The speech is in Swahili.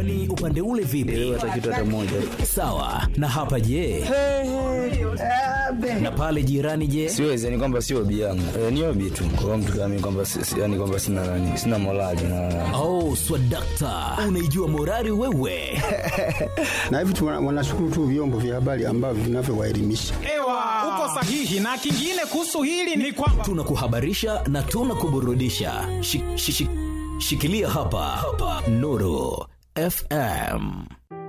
Kwani upande ule vipi? hata kitu hata moja Sawa. Na hapa je? Na pale jirani je? siwezi yani kwamba sio hobi yangu e, ni hobi tu kwa mtu kama mimi kwamba si- si- yani kwamba sina nani sina morali na Oh, swadakta, unaijua morali wewe. na hivi tu wana- wanashukuru tu vyombo vya habari ambavyo vinavyowaelimisha. Ewa, uko sahihi. Na kingine kuhusu hili ni kwamba Tunakuhabarisha na tunakuburudisha. Shi- shi- shi- Shikilia hapa, hapa. Nuru FM.